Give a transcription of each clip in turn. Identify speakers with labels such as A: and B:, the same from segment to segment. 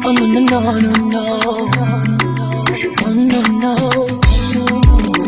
A: Oh no no no no no. Oh no no.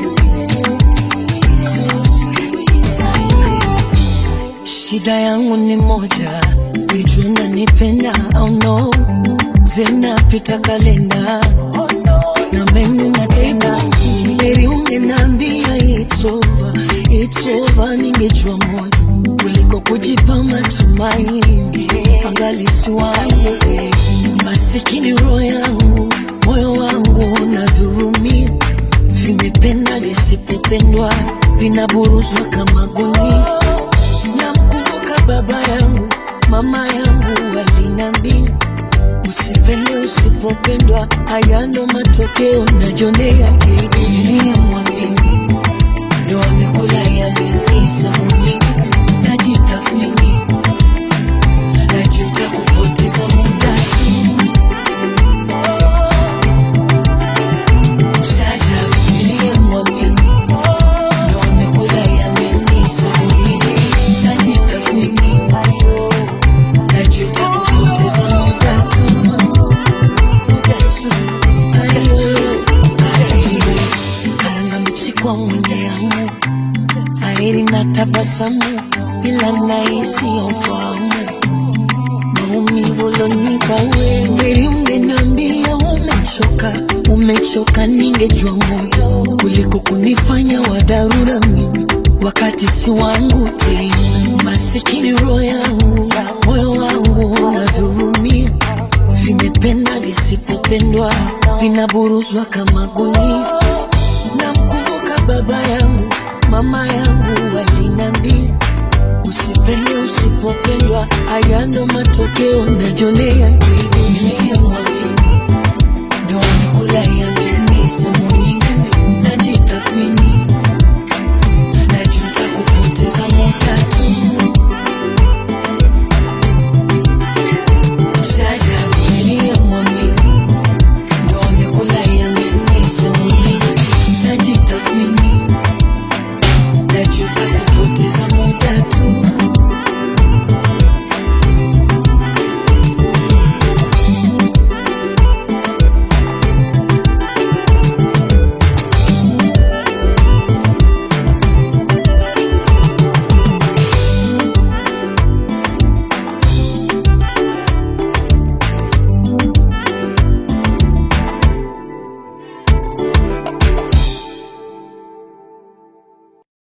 A: Shida yangu ni moja, ijue unanipenda au no, zinapita kalenda na mimi natenda, heri ungeniambia it's over, it's over, ningejua moja kuliko kujipa matumaini, angali si wangu eh. masikini roho yangu, moyo wangu na virumia vimependa visipopendwa, vinaburuzwa kama gunia namkumbuka baba yangu, mama yangu walinambia usipende usipopendwa, haya ndo matokeo najionea. Niliyemwamini ndo amekula yamini, samuni najitathmini, najuta kupoteza muda tu. Jaja, niliyemwamini ndo amekula yamini, samuni najitathmini, najuta kupoteza muda tu. Karanga mchikwa mwenye amu airi na tabasamu ila nahisi ufahamu maumivu lonipa wewe heri ungenambia umechoka umechoka ningejua moyo kuliko kunifanya wa dharura mimi wakati si wangu tena masikini roho yangu moyo wangu unavyurumia vimependa visipopendwa vinaburuzwa kama gunia namkumbuka baba yangu mama yangu walinambia usipende usipopendwa haya ndo matokeo najionea